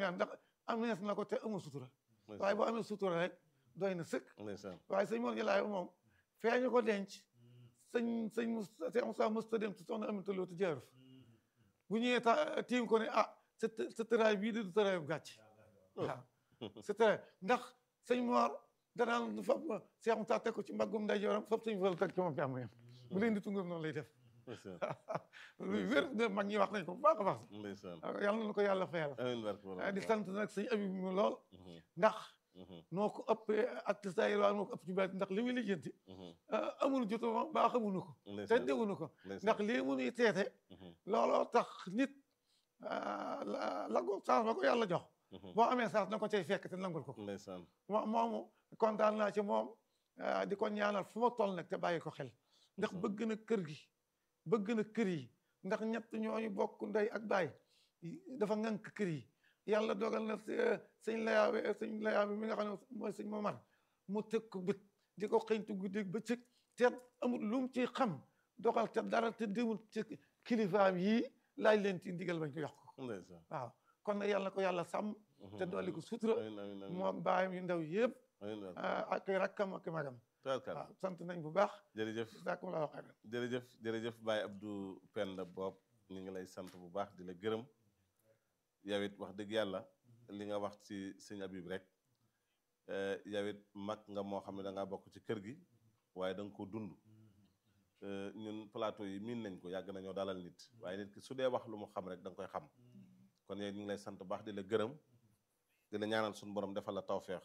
ñaan ndax amees na ko te amul sutura waaye boo amee sutura rek doy na sëkk ndeysaan waaye sëñ Mor Jalaay moom feeñu ko denc sëñ sëñ Cheikh Moussa mësta dem te soxna Aminata Lo te jaaru fa bu ñëwee ta tiim ko ne ah sa sa tëraay bii di du tëraay bu gàcc waaw sa tëraay ndax sëñ Mor danaan fab Cheikh Moussa teg ko ci mbaggum nday joram fab sëñ Fall teg ci moom jàmm yam bu leen di tungam noonu lay def ndeysaan luy wér de mag ñi wax nañ ko bu baax a baax ndeysaan yàlla na ko yàlla fayal amiin barke borom di sant nag sëñ Abib mu lool Mhm, ndax mhm, noo ko ëppee ak tasaayir waaye noo ko ëpp ci baat ndax li muy lijjanti mhm. amul jotu moom baa xamuñu ko te ndeysaan dégguñu ko ndeysaan ndax lii mu nuy teete Mhm, looloo tax nit ah, la la ko chance ba ko yàlla jox mhm. boo amee chance na ko cay fekk te nangul ko ndeysaan mo moomu kontaan naa ci moom ah, di ko ñaanal fu ma toll nag te bàyyi ko xel ndax Mhm. bëgg na kër gi bëgg na kër yi ndax ñett ñooñu bokk ndey ak baay dafa ŋànk kër yi yàlla dogal na s- sëñ layaabe sëñ layaabe mi nga xam ne mooy sëñ Momar mu teg ko bët di ko xëñtu guddi bëccëg te amul lu mu ci xam doxal te dara te demul ci kilifaam yii laaj leen ci ndigal bañ ko yokk ko ndeysaan waaw kon nag yàlla na ko yàlla sàmm te dolli ko sutura amiin amiin amiin moo baayam yu ndaw yëpp amiin barke ah, ak i rakkam ak i magam tabarkalla waaw sant nañ bu baax jërëjëf daa la wax jërëjëf jërëjëf Baye Abdou Penda Bob ñu ngi lay sant bu baax di la gërëm yow it wax dëgg yàlla li nga wax ci sëñ Abib rek eh, yow it mag nga moo xam ne da ngaa bokk ci kër gi waaye da nga ko dund Eh, ñun plateau yi miin nañ ko yàgg nañoo dalal nit waaye nit ki su dee wax lu mu xam rek da nga koy xam kon yow ñu ngi lay sant bu baax di la gërëm di la ñaanal suñu borom defal la tawféex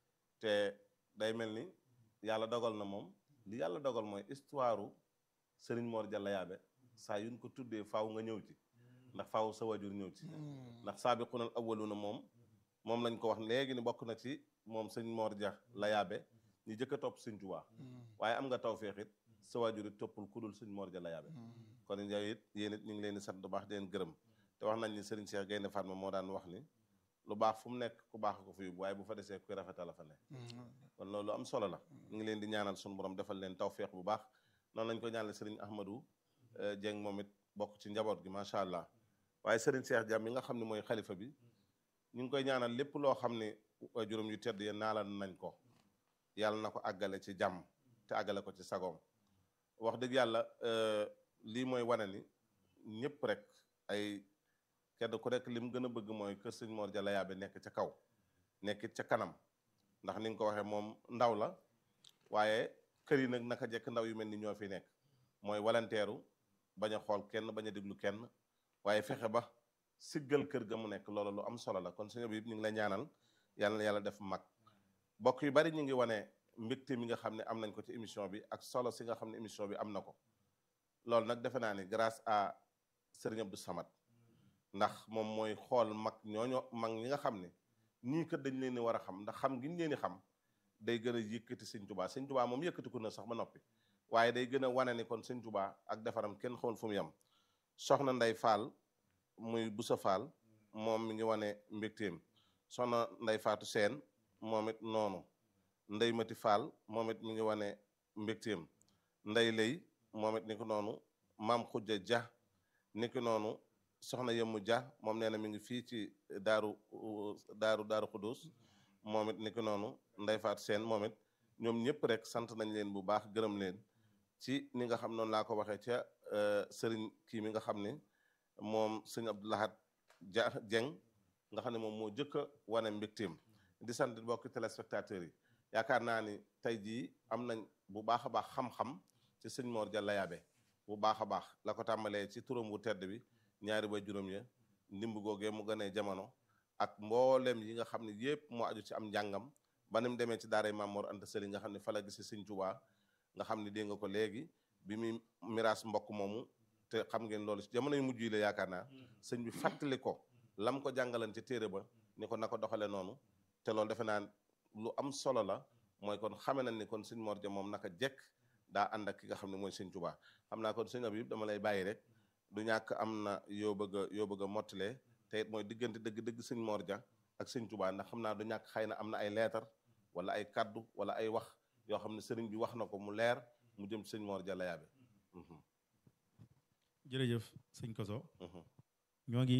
te day mel ni yàlla dogal na moom li yàlla dogal mooy histoire Serigne Mor Jalla Yaabe saa yuñ ko tuddee faaw nga ñëw ci ndax faaw sa wajur ñëw ci ndax saabiqunal awwaluna moom moom lañ ko wax léegi ni bokk na ci moom sëñ Mor Dia la Yaabe ñu jëkk a topp sëñ Tuubaa waaye am nga tawféex it sa wajur it toppul ku dul sëñ Mor Dia la Yaabe kon yow it yéen it ñu ngi leen di sant bu baax di leen gërëm te wax nañ ni Serigne Cheikh Gaynde Fatma moo daan wax ni lu baax fu mu nekk ku baax ko fi yóbbu waaye bu fa desee kuy rafetal la fa nekk kon loolu am solo la ñu ngi leen di ñaanal suñu borom defal leen tawféex bu baax noonu lañ ko ñaanal Serigne Ahmadou eh, Dieng moom it bokk ci njaboot gi macha allah waaye Serigne Cheikh Dia mi nga xam ne mooy xalifa bi ñu ngi koy ñaanal lépp loo xam ne juróom yu tedd yéen naalal nañ ko yàlla na ko àggale ci jàmm te àggale ko ci sagoom wax dëgg yàlla eh, lii mooy wane ni ñëpp rek ay kenn ku nekk li mu gën a bëgg mooy kër sëñ Mor Jalla Yaabe nekk ca kaw nekkit ca kanam ndax ni nga ko waxee moom ndaw la waaye kër yi nag naka jekk ndaw yu mel ni ñoo fi nekk mooy walanteeru bañ a xool kenn bañ a déglu kenn waaye fexe ba siggal kër ga mu nekk loolu lu am solo la kon suñu bi ñu ngi la ñaanal yàlla na yàlla def mag bokk yu bari ñu ngi wane mbégte mi nga xam ne am nañ ko ci émission bi ak solo si nga xam ne émission bi am na ko loolu nag defe naa ni grâce à Serigne Abdou Samad ndax moom mooy xool mag ñooñu mag ñi nga xam ne ñii kat dañ leen di war a xam ndax xam gi ñu leen di xam day gën a yëkkati sëñ tubaa sëñ tubaa moom yëkkati ko na sax ba noppi waaye day gën a wane ni kon sëñ tubaa ak defaram kenn xamul fu mu yem soxna nday faal muy busa faal moom mi ngi wane mbégteem soxna nday faatu seen moom it noonu nday mati faal moom it mi ngi wane mbégteem nday lay moom it ni ko noonu maam xujja ja ni ko noonu soxna yëmmu ja moom nee na mi ngi fii ci daaru daaru daaru xudus moom it ni ko noonu nday faat seen moom it ñoom ñëpp rek sant nañ leen bu baax gërëm leen ci ni nga xam noonu laa ko waxee ca sëriñ kii mi nga xam ne moom sëñ Abdoulahat ja Jeng nga xam ne moom moo jëkk a wane mbégteem di sant mbokki téléspectateurs yi yaakaar naa ni tey jii am nañ bu baax a baax xam-xam ci sëñ Mor Jalla Yaabe bu baax a baax la ko tàmbalee ci turam wu tedd bi ñaari ba juróom ya ndimb googee mu gënee jamono ak mboolem yi nga xam ne yépp moo aju ci am njàngam ba ni mu demee ci daaray Maam Mor Anta Sali nga xam ne fa la gisi sëñ Tuubaa nga xam ne dégg nga ko léegi bi muy miraas mbokk moomu te xam ngeen loolu ci jamono yu mujj yi la yaakaar naa sëñ bi fàttali ko lam ko jàngalan ci téere ba ni ko na ko doxale noonu te loolu defe naa lu am solo la mooy kon xame nañ ni kon sëñ Mor Ja moom naka jekk daa ànd ak ki nga xam ne mooy sëñ Tuubaa xam naa kon sëñ Abib dama lay bàyyi rek du ñàkk am na yoo bëgg a yoo bëgg a mottalee te it mooy diggante dëgg-dëgg sëñ Mor Ja ak sëñ Tuubaa ndax xam naa du ñàkk xëy na am na ay leetar wala ay kaddu wala ay wax yoo xam ne sëriñ bi wax na ko mu leer mu jëm sëñ Mor Jalla Yaabe jërëjëf sëñ Koso ñoo ngi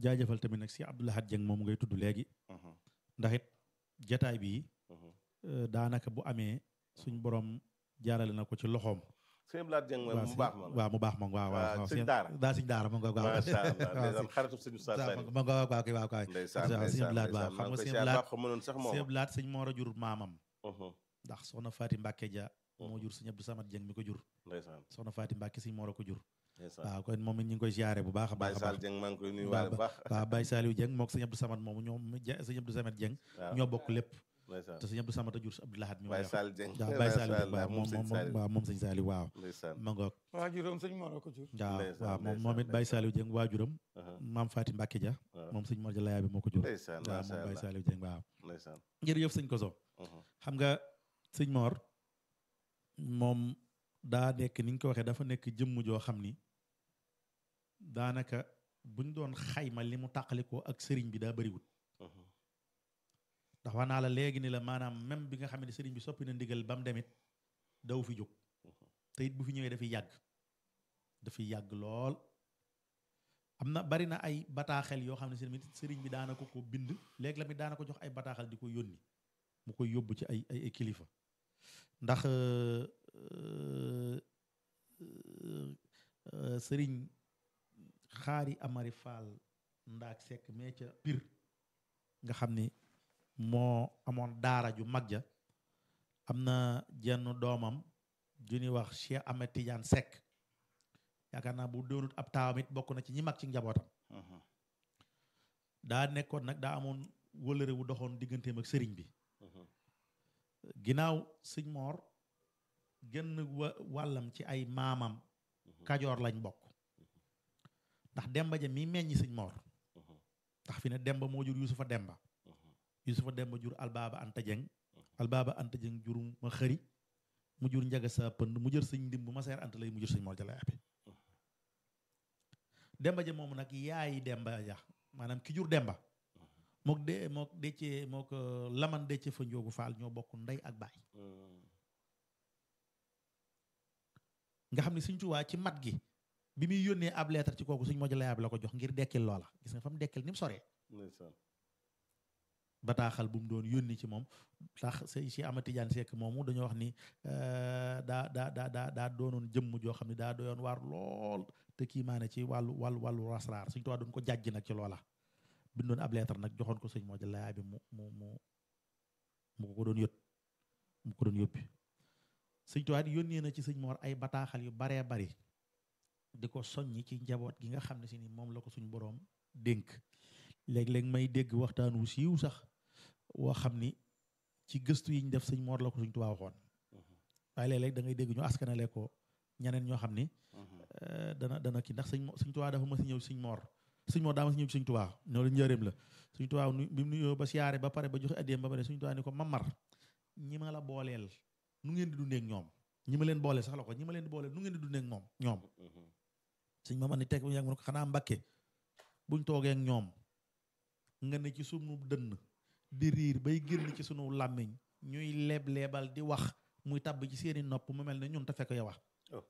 jaajëfal tamit nag si Abdou Lahad Dieng moom ngay tudd léegi ndax it jataay bii daanaka bu amee suñ borom jaarale na ko ci loxoom sëñ Blaat Dieng mooy mu baax ma waaw mu baax ma waaw waaw sëñ daara daa sëñ daara ma nga waaw macha allah ndeysaan xaritu sëñ Oustaz Sali ma nga waaw kay waaw kay ndeysaan sëñ ndeysaan Blaat waaw ndeysaan maa xam nga ngi koy sëñ siyaar Blaat baax xam mënoon sax moom sëñ Blaat sëñ Moor a jur maamam ndax soxna Faati Mbàkke ja moo jur sëñ Abdou Samad Dieng mi ko jur ndeysaan soxna Faati Mbàkke sëñ Moor a ko jur ndeysaan waaw kon moom it ñu ngi koy ziare bu baax a Baye baax a Sall baax Dieng maa ngi koy nuyuwaale bu baax waaw Baye Saliou Dieng mook sëñ Abdou Samad moomu ñoom sëñ Abdou Samad Dieng waaw ñoo bokk lépp ndeysaan te sëñ Abdou Samad a jur Abdou Lahad mi Baye wax Sall Dieng waaw Baye Saliou Dieng macha allah waaw moom moom sëñ moom Saliou waaw moom sëñ Saliou waaw ndeysaan ma ngoog waajuram sëñ Mor a ko jur waaw ndeysaan, waaw moom ndeysaan, moom it Baye ndeysaan. Saliou Dieng waajuram aha, maam Faati Mbàkke ja waaw moom sëñ Mor ja layaa bi moo ko jur ndeysaan waaw macha moom Baye allah Saliou Dieng waaw ndeysaan jërëjëf sëñ Koso aha, xam nga sëñ Mor moom daa nekk ni nga ko waxee dafa nekk jëmm joo xam ni daanaka buñ doon xayma li mu tàqalikoo ak sëriñ bi daa bëriwut aha, ndax wax naa la léegi ni la maanaam même bi nga xam ne sëriñ bi soppi na ndigal ba mu demit daw fi jóg te it bu fi ñëwee dafay yàgg dafay yàgg lool am na bari na ay bataaxel yoo xam ne sëriñ bi sëriñ bi daana ko ko bind léegi la mi daana ko jox ay bataaxel di ko yónni mu koy yóbbu ci ay ay ay kilifa ndax euh, euh, euh, sëriñ xaari amari faal ndaak sekk mee ca pir nga xam ni moo amoon daara ju mag ja am na jenn doomam ju ñuy wax Cheikh Ahmed Tidiane Seck yaakaar naa bu doonut ab taawam it bokk na ci ñi mag ci njabootam aha, daa nekkoon nag daa amoon wëlëre wu doxoon digganteem ak sëriñ bi aha, ginnaaw sëñ Moor genn wa wàllam ci ay maamam kajoor lañ bokk ndax demba ja mi meññi sëñ Moor aha, ndax fi ne demba moo jur yusufa demba aha, yusufa demba jur albaaba anta jeng albaaba anta jeng jur ma xëri mu jur njaga sa pënd mu jër sëñ ndim bu ma seer anta lay mu jur sëñ Moor ja lay abe demba ja moomu nag yaayi demba ja maanaam ki jur demba mook de mook deccee mook euh, laman decce fa njoogu faal ñoo bokk ndey ak baay mm, nga xam ne Sëñ Tuubaa ci mat gi bi muy yónnee ab lettre ci kooku Sëñ Moor ja lay abe la ko jox ngir dekkil loola gis nga fa mu dekkil ni mu soree ndeysaan bataaxal bu mu doon yónni ci moom tax sëñ si Ama Tijaan Sekk moomu dañoo wax ni euh, daa daa daa daa daa doonoon jëmm joo xam ne daa doyoon waar lool te kii maa ne ci wàllu wàllu wàllu rasraar Sëñ Tuubaa doon ko jàjj nag ci loola bindoon ab lettre nag joxoon ko Sëñ Moor ja lay abe mu mu mu mu ko doon yót mu ko doon yóbbi Sëñ Tuubaa yónnee na ci Sëñ Moor ay bataaxal yu baree bari di ko soññi ci njaboot gi nga xam ne si ni moom la ko suñ boroom dénk léeg-léeg may dégg waxtaan wu siiw sax woo xam ni ci gëstu yi ñu def sëñ Moor la ko suñ Tuubaa waxoon waaye léeg-léeg da ngay dégg ñu askanale ko ñeneen ñoo xam ni euh, dana dana kii ndax sëñ Mo- sëñ Tuubaa dafa mas a ñëw sëñ Moor sëñ Moor daa mas a ñëw ci sëñ Tuubaa ñoo la njëreem la sëñ Tuubaa nu bi mu nuyoo ba siyaare ba pare ba joxe addiyeem ba pare sëñ Tuubaa ni ko mamar ñi ma la booleel nu ngeen di dundee ak ñoom ñi ma leen booleel sax la ko ñi ma leen di booleel nu ngeen di dundee ak moom ñoom sëñ Mamar ni teg bu yàgg mu ne ko xanaa Mbàkke buñ toogee ak ñoom nga ne ci sunu dënn di riir bay génn ci sunu làmmiñ ñuy leeb-leebal di wax muy tàbb ci seeni nopp mu mel ne ñun te fekk yow wax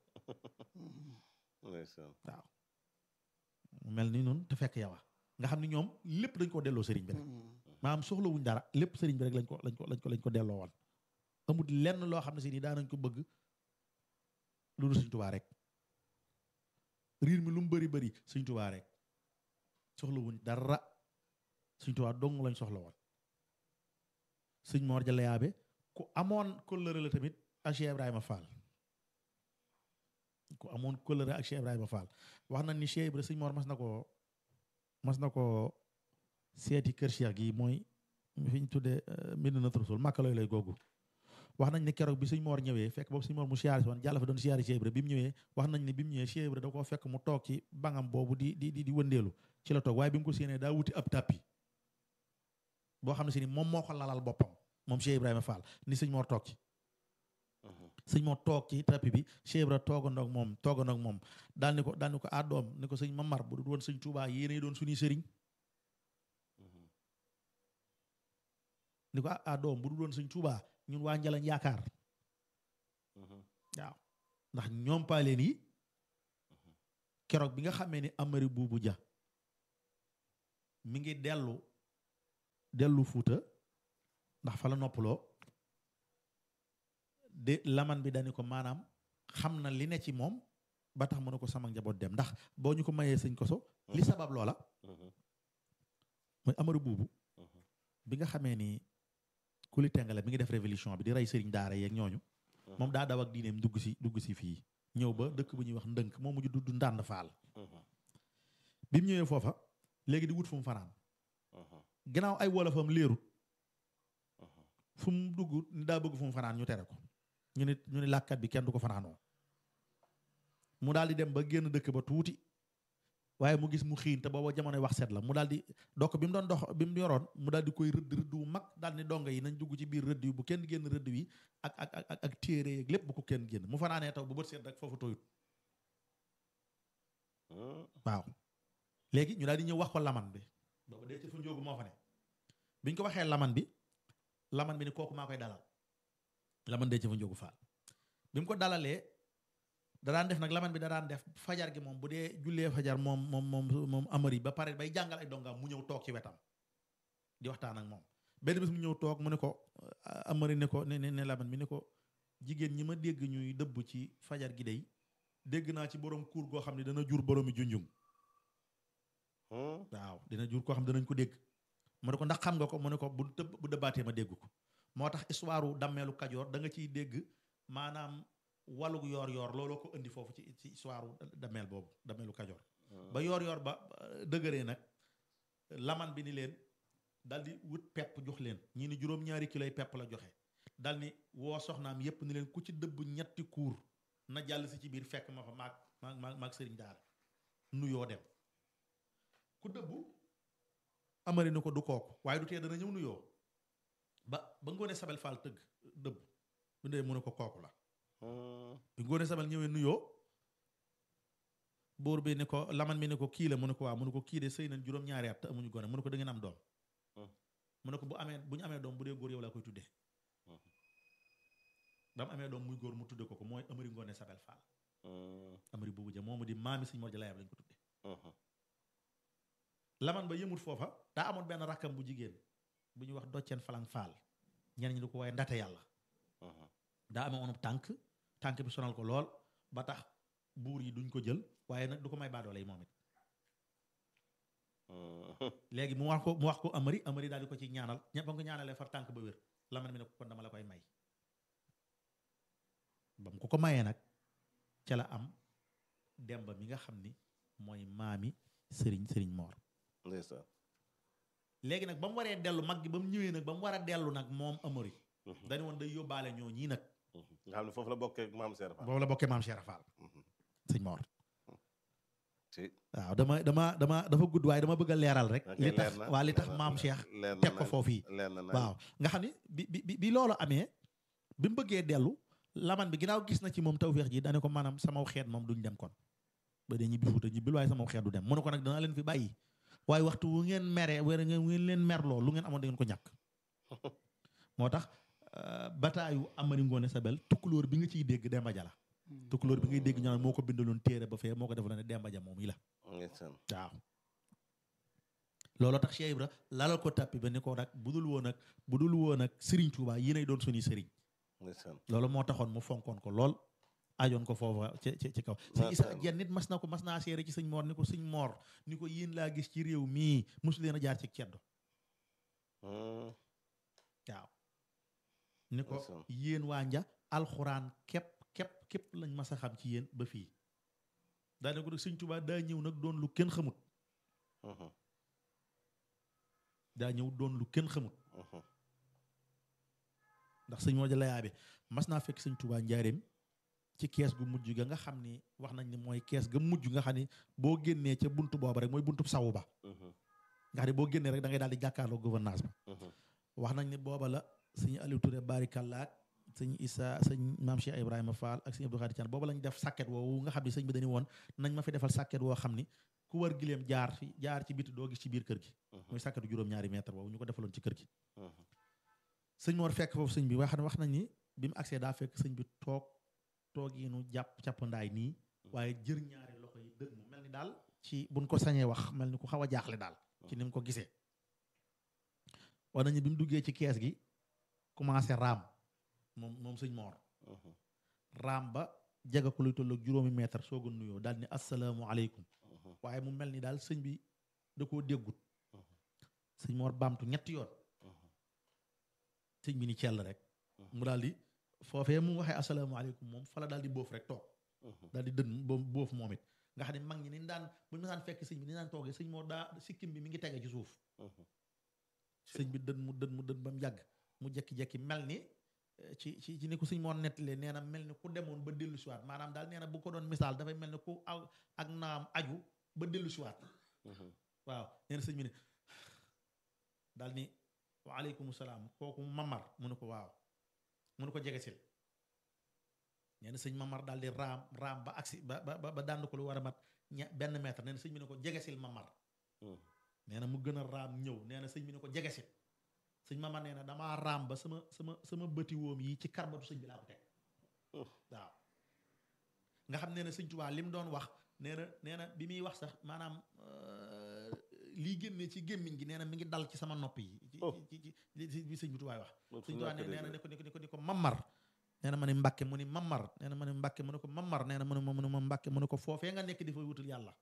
ndeysaan waaw mu mel ni ñun te fekk yow wax nga xam ni ñoom lépp dañ ko delloo sëriñ bi rek maanaam soxlawuñ dara lépp sëriñ bi rek lañ ko lañ ko lañ ko lañ ko delloo woon amul lenn loo xam ne si ni daanañ ko bëgg lu dul Sëriñ Tuubaa rek riir mi lu mu bëri bëri Sëriñ Tuubaa rek soxlawuñ dara Sëriñ Tuubaa dong lañ soxla woon sëñ Moor Jalla Yaabe ku amoon kóllëre la tamit ak Cheikh Ibrahima Fall ku amoon kóllëre ak Cheikh Ibrahima Fall wax nañ ni Cheikh Ibrahima sëñ Moor mas na ko mas na ko seeti kër Cheikh gi mooy fi ñu tuddee Medina Rasul Màkka looy lay googu wax nañ ne keroog bi sëñ Moor ñëwee fekk boobu sëñ Moor mu siyaari si woon jàll fa doon siyaari Cheikh Ibra bi mu ñëwee wax nañ ne bi mu ñëwee Cheikh Ibra da koo fekk mu toog ci bangam boobu di di di di wëndeelu ci la toog waaye bi mu ko séenee daa wuti ab tappi boo xam ne si ni moom moo ko lalal boppam moom Cheikh Ibrahima Fall ni sëñ Moor toog ci sëñ Moor toog ci tappi bi Cheikh Ibra toogandoo ak moom toogandoo ak moom daal ni ko daal ni ko ah doom ni ko sëñ Mamar bu dul woon sëñ Tuubaa yéenay doon suñuy sëriñ ni ko ah doom bu dul woon sëñ Tuubaa ñun waa Njalañ yaakaar waaw ndax ñoom paaleen yi keroog bi nga xamee ni Amari Buubu Ja mi ngi dellu dellu fuuta ndax fa la noppaloo de laman bi dani ko maanaam xam na li ne ci moom ba tax mu ne ko sama njaboot dem ndax boo ñu ko mayee sëñ koso li sabab loola mooy amaru buubu bi nga xamee ni kuli tengale mi ngi def révolution bi di rey sëriñ daara yeeg ñooñu moom daa daw ak diineem dugg si dugg si fii ñëw ba dëkk bu ñuy wax ndënk moo mujj dudd ndànd faal bi mu ñëwee foofa léegi di wut fu mu fanaan gannaaw ay wolofam léerut fu mu dugg ni daa bëgg fu mu fanaan ñu tere ko ñu ni ñu ni làkkat bi kenn du ko fanaanoo mu daal di dem ba génn dëkk ba tuuti waaye mu gis mu xiin te booba jamonoy wax set la mu daal di dokk bi mu doon dox bi mu yoroon mu daal di koy rëdd rëdd wu mag daal ni donga yi nañ dugg ci biir rëdd yi bu kenn génn rëdd wi ak ak ak ak téere yeeg lépp bu ko kenn génn mu fanaanee taw bu bët seet rek foofu tooyut waaw léegi ñu daal di ñëw wax ko laman bi booba dee ci fa njóogu moo fa ne biñ ko waxee laman bi laman bi ni kooku maa koy dalal laman dee ci fa njóogu faal bi mu ko dalalee da daan def nag laman bi da daan def fajar gi moom bu dee jullee fajar moom moom moom moom amari ba pare bay jàngal ay dongaam mu ñëw toog ci wetam di waxtaan ak moom benn bis mu ñëw toog mu ne ko amari ne ko ne ne laman bi ne ko jigéen ñi ma dégg ñuy dëbb ci fajar gi day dégg naa ci borom kuur goo xam ne dana jur boroomi junjung waaw dina jur koo xam ne danañ ko dégg mu ne ko ndax xam nga ko mu ne ko bu tëb bu dëbbaatee ma dégg ko moo tax histoire u dammeelu kajoor da nga ciy dégg maanaam walug yoor yoor looloo ko indi foofu ci ci histoire u dammeel boobu dammeelu kajoor ba yoor yoor ba dëgëree nag laman bi ni leen dal di wut pepp jox leen ñii ni juróom-ñaari kiloy pepp la joxe dal ni woo soxnaam yépp ni leen ku ci dëbb ñetti kuur na jàll si ci biir fekk ma fa maag maag maag sëriñ daara nuyoo dem ku dëbbu amari na ko du kooku waaye du tee dana ñëw nuyoo ba ba ngoone sabel faal tëgg dëbb bu ndee mu ne ko kooku la bi ngoone sabel ñëwee nuyoo buur bi ne ko laman mi ne ko kii la mu ne ko waaw mu ne ko kii de sëy nañ juróom-ñaari at te amuñu gone mu ne ko da ngeen am doom mu ne ko bu amee bu ñu amee doom bu dee góor yow laa koy tuddee ba mu amee doom muy góor mu tudde ko ko mooy amari ngoone sabel faal amari boobu ja moomu di maami sëñ Mor Jalaayam lañ ko tudde laman ba yëmut foofa daa amoon benn rakkam bu jigéen bu ñuy wax docceen falang faal ñenn ñi di ko waaye ndate yàlla daa amee onub tànk tànk bi sonal ko lool ba tax buur yi duñ ko jël waaye nag du ko may baadoole yi moom it léegi mu wax ko mu wax ko amari amari daal di ko ci ñaanal ñëpp ba nga ko ñaanalee far tànk ba wér laman mi ne ko kon dama la koy may ba mu ko ko mayee nag ca la am demba mi nga xam ni mooy maami sëriñ sëriñ moor ndeysaan léegi nag ba mu waree dellu mag gi ba mu ñëwee nag ba mu war a dellu nag moom amari dañu woon day yóbbaale ñoo ñii nag nga xam ne foofu la bokkee ak maam Seera Fall boobu la bokkee maam Cheikh Fall sëñ Mor ci waaw dama dama dama dafa gudd waaye dama bëgg a leeral rek ok, li tax leer na, waa li tax leer na, maam Cheikh leer na teg ko nañ, foofu yi leer na nañ. waaw nga xam ni bi bi bi- bi loolu amee bi mu bëggee dellu laman bi ginnaaw gis na ci moom tawféex ji dane ko maanaam sama xeet moom duñ dem kon ba dee ñibbi fuuta ñibbil waaye sama xeet du dem mu ne ko nag danaa leen fi bàyyi waaye waxtu wu ngeen meree wala ngeen ngeen leen merloo lu ngeen amoon da ngeen ko ñàkk moo tax euh, bataayu Amari Ngoone Sabel tukkulóor bi nga ciy dégg Demba Ja la tukkulóor bi ngay dégg ñu naan moo ko bindaloon téere ba fee moo ko defaloon ne Demba Ja moom yi la ndeysaan waaw looloo tax Cheikh Ibra lalal ko tappi ba ni ko nag budul woon ak budul woon ak Serigne Touba yéenay doon suñuy Serigne ndeysaan loolu moo taxoon mu fonkoon ko lool ajoon ko foofa ci ci ci kaw sëñ Macha Issa Allah. jenn nit mas na ko mas naa seere ci sëñ Mor ni ko sëñ Mor ni ko yéen laa gis ci réew mii mosu leen a jaar ci ceddo Hmm, waaw ni ko Ndeysaan. yéen waa nja alxuraan képp képp képp lañ mas a xam ci yéen ba fii daane ko nag sëñ Touba daa ñëw nag doon lu kenn xamut mhm, daa ñëw doon lu kenn xamut mhm. ndax sëñ moo ja layaa bi mas naa fekk sëñ Touba njaareem ci kees gu mujj ga nga xam ni wax nañ ni mooy kees ga mujj nga xam ni boo génnee ca buntu booba rek mooy buntu sawu ba Mhm, nga xam ne boo génnee rek da ngay daal di jàkkaarloo gouvernance ba mhm. wax nañ ni booba la sëñ Aliou Touré barikalla ak sëñ Issa sëñ maam Cheikh Ibrahima Fall ak sëñ Abdou Khadir Thian booba lañ def sàkket woowu nga xam ni sëñ bi dañu woon nañ ma fi defal sàkket woo xam ni ku war gileem jaar fi jaar ci biti doo gis ci biir kër gi muy sàkketu juróom-ñaari mètre woowu ñu ko defaloon ci kër gi Mhm, sëñ Mor fekk foofu sëñ bi wax wax nañ ni bi mu agsee daa fekk sëñ bi toog toog yi nu jàpp càppandaay nii waaye jër ñaari loxo yi dëgg mu mel ni daal ci buñ ko sañee wax mel ni ku xaw a jaaxle daal ci ni mu ko gisee wax nañu bi mu duggee ci kees gi commencé raam moom moom sëñ moor Mhm. raam ba jega ko luy tolloog juróomi mètre soog a nuyoo daal ni asalaamu aleykum Mhm. waaye mu mel ni daal sëñ bi da koo déggut Mhm. sëñ moor baamtu ñetti yoon Mhm. sëñ bi ni cell rek Mhm. mu daal di foofee mu waxee asalaamu aleykum moom fala daal di boof rek toog Mhm. daal di dën bo boof moom it nga xam ne mag ñi ni daan bu ñu daan fekk sëñ bi ni daan toogee sëñ moor daa sikkim bi mi ngi tege ci suuf Mhm. sëñ bi dën mu dën mu dën ba mu yàgg mu jekki-jekki mel ni eh, ci ci ci ni ko sëñ moor nettalee nee na mel ni ku demoon ba dellu siwaat maanaam daal nee na bu ko doon misaal dafay mel ni ku aw ak naam aju ba dellu siwaat Mhm. waaw nee na sëñ bi ne daal ni waaleykum salaam kooku mamar mu ne ko waaw mu ne ko jege sil nee na sëñ mamar daal di raam raam ba agsi ba ba ba dànd ko lu war a mat ña benn mètre nee na sëñ bi ne ko jegesil mamar Mhm. nee na mu gën a raam ñëw nee na sëñ bi ne ko jegesil sëñ mamar nee na damaa raam ba sama sama sama bëti woom yi ci karbatu sëñ bi laa ko teg Oh. waaw nga xam nee na sëñ Tuubaa li mu doon wax nee na nee na bi muy wax sax maanaam euh, lii génnee ci gémmiñ gi nee na mi ngi dal ci sama nopp yi ci Oh. ci ci ci bi sëñ bi Tuubaa wax Loolu sëñ fu Tuubaa nekk nee na dégg ne ko ne ko ne ko ne ko mamar nee na ma ne mbàkke mu ni mamar nee na ma ne mbàkke mu ne ko mamar nee na mu ne ma mu ne ma mbàkke mu ne ko foofee nga nekk di fa wutul yàlla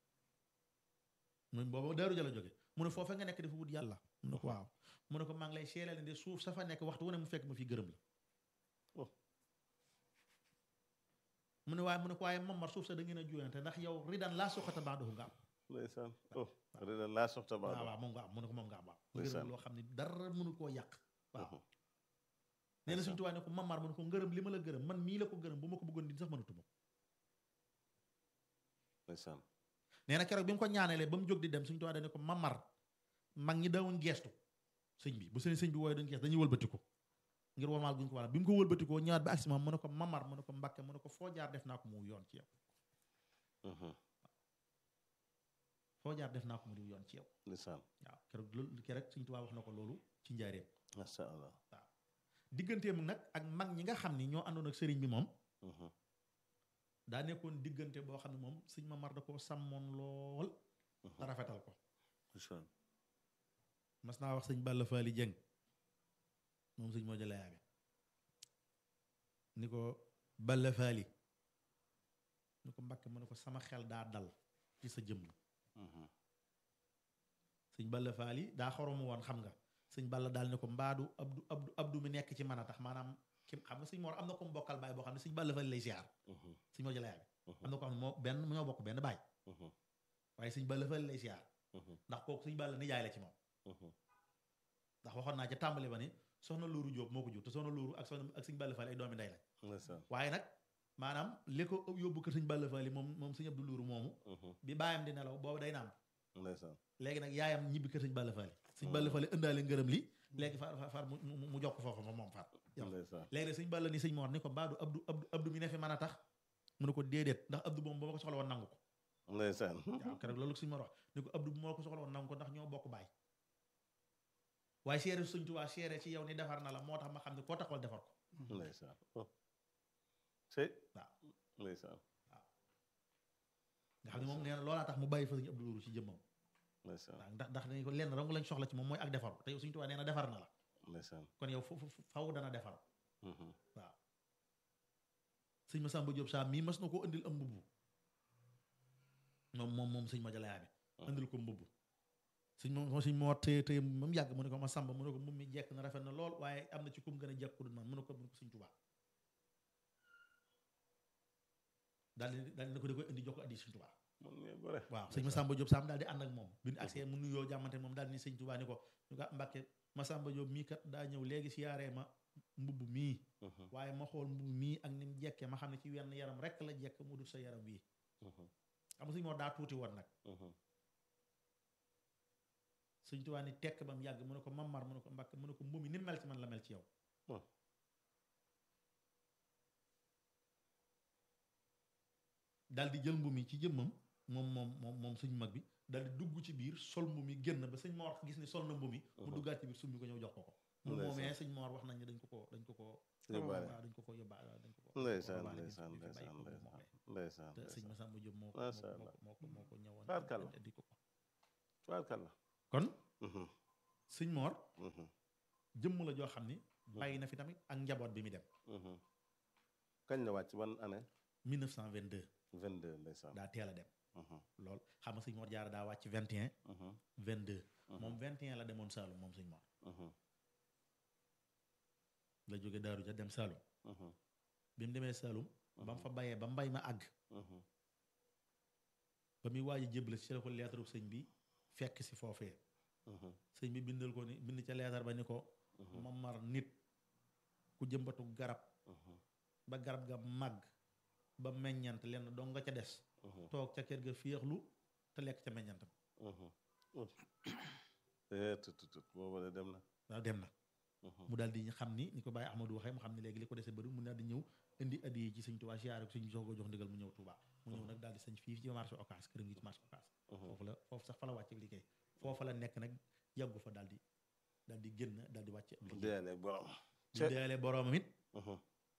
mu booba daaru jala jóge mu ne foofee nga nekk di fa wut yàlla mu ne ko waaw mu ne ko maa ngi lay seelal ne de suuf sa fa nekk waxtu wu ne mu fekk ma fi gërëm la Oh. mu ne waaye mu ne ko waaye mamar suuf sa da ngeen a juyante ndax yow ridan laa suqata baadohu nga am ndeysaan oh rida laa soxta waaw baa waaw moom nga am mu ne ko moom nga am waaw Ndeysaan. ngërëm loo xam ne dara mënu koo yàq waaw Mhm. nee na Ndeysaan. suñu tubaab ne ko mamar mu ne ko ngërëm li ma la gërëm man mii la ko gërëm bu ma ko bëggoon di sax mënatuma ko ndeysaan nee na keroog bi mu ko ñaanelee ba mu jóg di dem suñu tubaab dañ ne ko mamar mag ñi dawoon geestu sëñ bi bu seen sëñ bi wooye dañ geestu dañuy wëlbati ko ngir wamaal guñ ko wala bi mu ko wëlbatikoo ñëwaat ba agsi moom mu ne ko mamar mu ne ko mbakke mu ne ko foo jaar def naa ko mu yoon ci yow Mhm. foo jaar def naa ko mu di yoon ci yow ndeysaan waaw keroog loolu keroog suñu tubaab wax na ko loolu ci njaareem masha allah digganteem nag ak mag ñi nga xam ni ñoo àndoon ak sëriñ bi moom Mhm. daa nekkoon diggante boo xam ne moom sëñ mamar da koo sàmmoon lool te rafetal ko ndeysaan mas naa wax sëñ Balla Faali Jeng moom sëñ moo jëla yaabe ni ko Balla Faali ni ko Mbàkke mu ne ko sama xel daa dal ci sa jëmm Mhm. sëñ Balla Faali daa xoromu woon xam nga sëñ Balla daal ne ko mbaadu abdu abdu abdu mi nekk ci mën a tax maanaam ki xam nga sëñ Moor am na ko mu bokkal baay boo xam ne sëñ Balla Faali lay siyaar Mhm. sëñ moo jëla yaabe Mhm. am na ko xam ne moo benn ñoo bokk benn baay Mhm. waaye sëñ Balla Faali lay siyaar Mhm. ndax kooku sëñ Balla nijaay la ci moom Mhm. ndax waxoon naa ca tàmbali ba ni soxna Lóoru Jóob moo ko jur te soxna Lóoru ak soxna ak sëñ Balla Faali ay doomi ndey lañ ndeysaan waaye nag maanaam li ko yóbbu kër sëñ Balla Faali moom moom sëñ Abdu Lóoru moomu Mhm. bi baayam di nelaw boobu day nàmp ndeysaan léegi nag yaayam ñibbi kër sëñ Balla Faali sëñ Balla Faali ëndaale ngërëm li léegi far far far mu mu mu jox ko foofu moom moom far yow ndeysaan léegi nag sëñ Balla ni sëñ Moor ni ko baadu Abdu Abdu Abdu mi ne fi mën a tax mu ne ko déedéet ndax Abdu moom ba ma ko soxla woon nangu ko ndeysaan waaw keroog loolu sëñ Moor wax ni ko Abdu bu ma ko soxla woon nangu ko ndax ñoo bokk baay waaye seere sëñ Tuubaa seere ci yow ni defar na la moo tax ma xam ne koo taxawal defar ko ndeysaan oh sey waaw ndeysaan nga xam ne moom nee na loolaa tax mu bàyyi fa sëñ Abdu Lóoru ci jëmmam ndeysaan waaw ndax ndax dañu ko lenn dong lañ soxla ci moom mooy ak defaru te yow Sëñ Tuubaa nee na defar na la ndeysaan kon yow fu fu- faw dana defar Mhm. waaw sëñ Masamba Jóob saa mii mas na ko indil am mbubb moom moom moom sëñ ma jalaya bi indil ko mbubb sëñ moom sëñ moo téye téye ba mu yàgg mu ne ko Masamba mu ne ko mbubb mi jekk na rafet na lool waaye am na ci kum gën a jekk ku dul man mu ne ko mu ne ko sëñ Tuubaa daal di daal di ne ko da koy indi jox ko addi sëñ Tuubaa man ngay gore waaw sëñ Masamba Diop Sam daal di ànd ak moom bi ñu agsee mu nuyoo jàmmante moom daal di ni sëñ Tuubaa ni ko ñu ko Mbàkke Masamba Diop mii kat daa ñëw léegi siyaaree ma mbubb mii Mhm. waaye ma xool mbubb mii ak ni mu jekkee ma xam ne ci wenn yaram rek la jekk mu dul sa yaram wii Mhm. xam nga sëñ moo daa tuuti woon nag Mhm. sëñ Tuubaa ni tekk ba mu yàgg mu ne ko Mamar mu ne ko Mbàkke mu ne ko mbubb mi ni mu mel ci man la mel ci yow Oh. daal di jël mbubb mi ci jëmmam moom moom moom moom sëñ mag bi daal di dugg ci biir sol mbubb mi génn ba sëñ Moor gis ni sol na mbubb mi mu Mhm. duggaat ci biir summi ko ñëw jox ko ko mu Ndeysaan. moomee sëñ Moor wax nañ ne dañ ko ko dañ ko ko Yóbbaale. waaw dañ ko ko yóbbaale dañ ko ko ndeysaan yóbbaale bi ndeysaan fi bàyyi ndeysaan ko ndeysaan moomee. ndeysaan te sëñ ndeysaan Masamba Jóob moo ko Masha moo Allah. ko moo ko moo ko ñëwoon Tabarkalla. indi ko ko tubaarkàlla kon Mhm. sëñ Mor Mhm. jëmm la joo xam ni bàyyi na fi tamit ak njaboot bi mu dem Mhm. kañ la wàcc ban année 1922 22 ndeysaan daa teel a dem Mhm. lool xam nga sëñ Mor Jaara daa wàcc 21 Mhm. 22 Mhm. moom 21 la demoon Saalum moom sëñ Mor Mhm. la jóge Daaru ja dem Saalum Mhm. bi mu demee Saalum ba mu fa bayee ba mbay ma àgg Mhm. ba muy waaj a jébbale ci la ko leetaru sëñ bi fekk si foofee Mhm. sëñ bi bindal ko ni bind ca leetar ba ni ko Mhm. mamar nit ku jëmbatu garab Mhm. ba garab ga màgg ba meññant lenn dong nga ca des Mhm. toog ca kër ga féexlu te lekk ca meññantam Mhm. eh tut tut tut booba de dem na waaw dem na Mhm. mu daal di xam ni ni ko Baye Ahmadou waxee mu xam ne léegi li ko dese bëri mu daal di ñëw indi addi yi ci sëñ Touba siyaare ko sëñ soo ko jox ndigal mu ñëw Touba mu ñëw nag daal di sañ fii ci marché Ocass këram gi ci marché Ocass Mhm. foofu la foofu sax fa la wàcce liggéey foofa la nekk nag yàggu fa daal di daal di génn daal di wàcce ab liggéey deelee borom di deele boroomam it Mhm.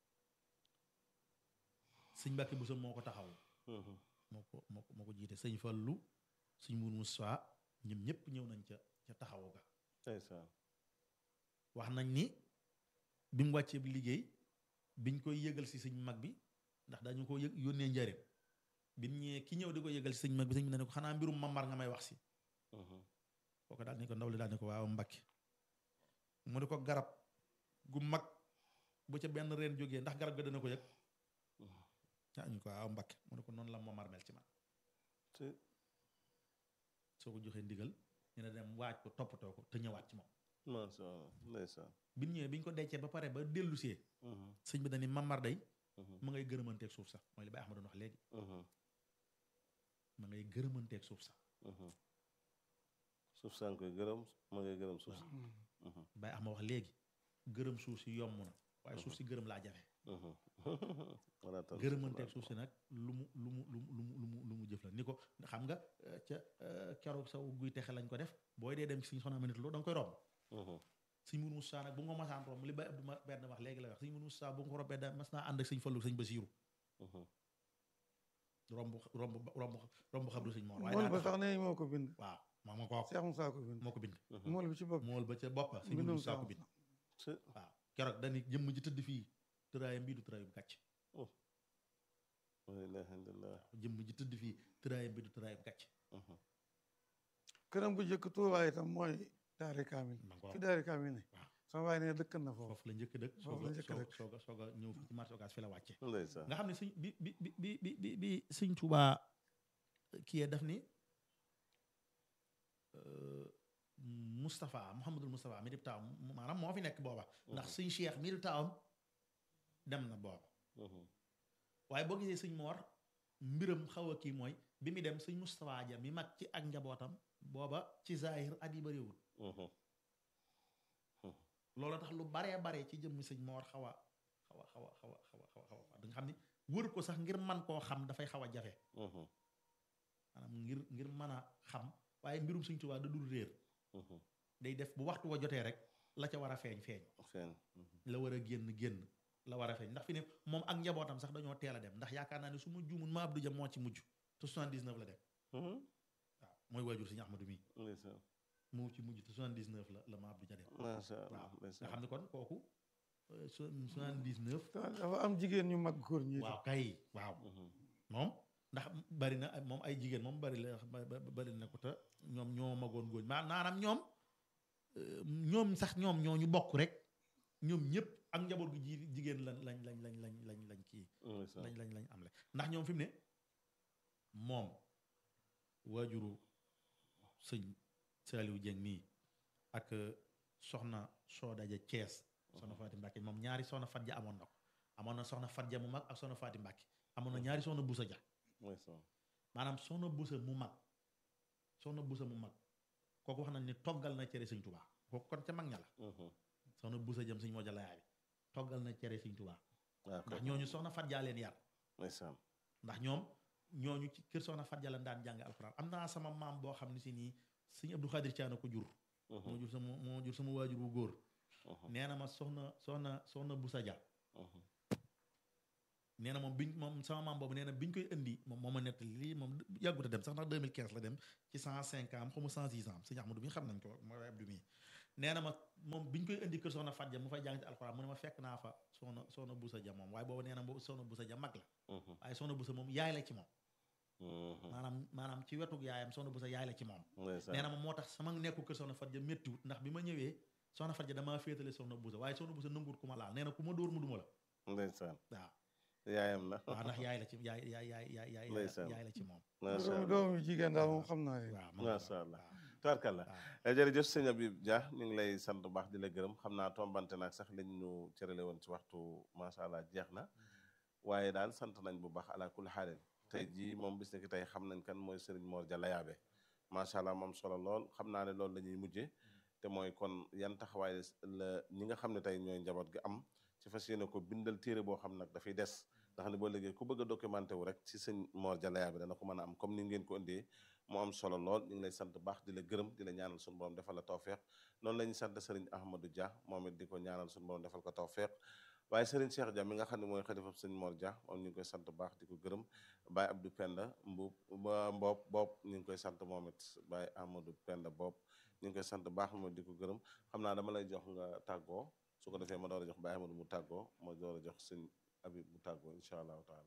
sëñ Mbàkke Buso moo ko taxaw Mhm. moo ko moo ko moo ko jiite sëñ Fallu sëñ Mour Moussa ñoom ñëpp ñëw nañ ca ca taxawu ga ndeysaan wax nañ ni bi mu wàccee bi liggéey biñ koy yëgal si sëñ mag bi ndax dañu ko yëg yónnee njëriñ bi mu ñëwee ki ñëw di ko yëgal si sëñ mag bi sëñ bi ne ko xanaa mbirum mamar nga may wax si Mhm. kooku daal ni ko ndaw li daal ni ko waaw Mbàkke mu ne ko garab gu mag bu ca benn reen jógee ndax garab ga dana ko yëg ah ñu ko waaw Mbàkke mu ne ko noonu la mamar mel ci man te soo ko joxee ndigal ñu ne dem waaj ko toppatoo ko te ñëwaat ci moom macha allah ndeysaan bi ñu ñëwee bi ñu ko dencee ba pare ba dellusee Mhm. sëñ bi dañi mamar day Mhm. ma ngay gërëmanteeg suuf sax mooy li Baye Ahmad doon wax léegi Mhm. ma ngay gërëmanteeg suuf sax Mhm. suuf saa ngi koy gërëm ma ngay gërëm suuf si Mhm. Baye Ahmad wax léegi gërëm suuf si yomb na waaye suuf si gërëm laa jafe Mhm. Wala tan- gërëmanteeg suuf si nag lu mu lu mu lu mu lu mu lu mu lu mu jëf la ni ko xam nga eh, ca eh, keroog saw guy texe lañ ko def booy dee dem ci suñu soxna minute loo da nga koy romb Mhm. sëñ Mourou Moussa nag bu nga ko masaan romb li Baye Abdou ma benn wax léegi la wax sëñ Mourou Moussa bu nga ko rombee da mas naa ànd ak sëñ Fallu sëñ Basiiru Mhm. romb romb romb romb xabru sëñ Moor waaye mool daa ba taxaw. sax ne moo ko bind waaw moo ma ko wax Cheikh Moussa ko bind moo ko bind Mhm. mool bi ci bopp mool ba ca boppa sëñ Mourou mbindum Moussa Cheikh ko bind Moussa te waaw keroog dañu jëmm ji tëdd fii tëraayam bii du tëraayum gàcc la ilaha illallah jëmm ji tëdd fii tëraayam bii du tëraayum gàcc Mhm. këram bu njëkk Tuubaa itam mooy daari kaamil ma ko fi daari kaamil ne waaw. sama baay ne dëkk na foofu foofu la njëkk dëkk Foofu soog la a njëkk soog dëkk. soog a soog a ñëw fii ci marché Ocass fi la wàcce ndeysaan nga xam ne sëñ bi bi bi bi bi bi bi sëñ Tuubaa kii daf ni euh, Moustapha Mouhamadul Moustapha mi di taawam maanaam moo fi nekk booba ndax sëñ Cheikh mi di taawam dem na booba Mhm. waaye boo gisee sëñ Moor mbiram xaw a kii mooy bi mu dem sëñ Moustapha ja mi mag ci ak njabootam booba ci zahir at yi bëriwul Mhm. loolu tax lu baree bare ci jëmmi sëñ Moor xaw a xaw a xaw a xaw a xaw a xaw a xaw a da nga xam ni wër ko sax ngir man koo xam dafay xaw a jafe Mhm. maanaam ngir ngir mën a xam waaye mbirum sëñ Tuubaa da dul réer Mhm. day def bu waxtu wa jotee rek la ca war a feeñ feeñ feeñ Mhm. la war a génn génn la war a feeñ ndax fi ne moom ak njabootam sax dañoo teel a dem ndax yaakaar naa ne su ma juumul ma Abdou Dia moo ci mujj te 79 la dem Mhm. waaw mooy waajur sëñ Ahmadou mi ndeysaan moo ci mujj te 79 la la ma Abdou Dia dem macha allah waaw nga ndeysaan xam ne kon kooku euh, so- 79 dafa am jigéen ñu mag góor ñi waaw kay waaw Mhm. moom ndax bari na moom ay jigéen moom bari la ba- ba- bari na ko te ñoom ñoo magoon góor maa naanam ñoom euh, ñoom sax ñoom ñoo ñu bokk rek ñoom ñëpp ak njaboot gu ji jigéen lañ lañ lañ lañ lañ lañ lañ kii ndeysaan lañ lañ lañ am le ndax ñoom fi mu ne moom waajuru sëñ Saliou Dieng nii ak soxna Soodaja Thiès soxna Faati Mbàkke moom ñaari soxna Fat Ja amoon na ko amoon na soxna Fat Ja mu mag ak soxna Faati Mbàkke amoon na ñaari soxna Busa Ja ndeysaan maanaam soxna Busa mu mag soxna Busa mu mag kooku wax nañ ni toggal na cere sëñ Tubaa kooku kon ca mag ña la Mhm. soxna Busa jëm sëñ moo jalayaa bi toggal na cere sëñ Tubaa waaw ndax kay ñooñu soxna Fat Ja leen yar ndeysaan ndax ñoom ñooñu ci kër soxna Fat Jalla daan jàng alxuraan am naa sama maam boo xam ne si nii sëñ Abdou Khadir Thiana ko jur Mhm. moo jur sama moo jur sama waajur wu góor Mhm. nee na ma soxna soxna soxna Busa Ja Mhm. nee na moom biñ moom sama maam boobu nee na biñ koy indi moom moo ma nettali lii moom yàggut a dem sax ndax 2015 la dem ci 105 ans xamu 106 ans sëñ Ahmadou mi xam nañ ko mooy Abdou mi nee na ma moom biñ koy indi kër soxna Fadja mu fay jàng ci alxuraan mu ne ma fekk naa fa soxna soxna Busa Ja moom waaye boobu nee na boobu soxna Busa Ja mag la waaye soxna Busa moom yaay la ci moom maanaam maanaam ci wetu yaayam soxna Busa yaay la ci moom nee na ma moo tax sama nekku kër soxna Fadja méttiwut ndax bi ma ñëwee soxna Fadja damaa féetale soxna Busa waaye soxna Busa nanguwut ku ma laal nee na ku ma dóor mu duma la ndeysaan waaw yaayam la waaw ndax yaay la ci yaay yaay yaay yaay yaay Ndeysaan. yaay la ci moom macha allah doomu jigéen daal moom xam naa ne waaw ma nga Masha fa, Allah. waaw. tubaarkàlla waaw. jërëjëf sëñ Habib Dia ñu ngi lay sant bu baax di la gërëm xam naa tombante naag sax liñ ñu cërale woon ci waxtu macha allah jeex na waaye daal sant nañ bu baax ala kulli xaalin tey jii moom bis ni ki tey xam nañ kan mooy Serigne Mor Dia Layaabe macha allah moom solo lool xam naa ne loolu la ñuy mujjee te mooy kon yan taxawaay la ñi nga xam ne tey ñooy njaboot gi am ci fas yéene ko bindal téere boo xam nag dafay des ndax ne boo léegi ku bëgg a documenté wu rek ci sëñ Mor Dia Layaabe dana ko mën a am comme ni ngeen ko indee mu am solo lool ñu ngi lay sant baax di la gërëm di la ñaanal suñu borom defal la tawféex noonu la ñuy sant Serigne Ahmadou Dia moom it di ko ñaanal suñu borom defal ko tawféex waaye Serigne Cheikh Dia mi nga xam ne mooy xalifa sëñ Mor Dia moom ñu ngi koy sant baax di ko gërëm Baye Abdou Penda Mbuub ba Mboob Bopp ñu ngi koy sant moom it Baye Ahmadou Penda Bopp ñu ngi koy sant baax moom di ko gërëm xam naa dama lay jox nga tàggoo su ko defee ma door a jox Baye Ahmadou mu tàggoo ma door a jox sëñ Habib mu tàggoo incha allahu taala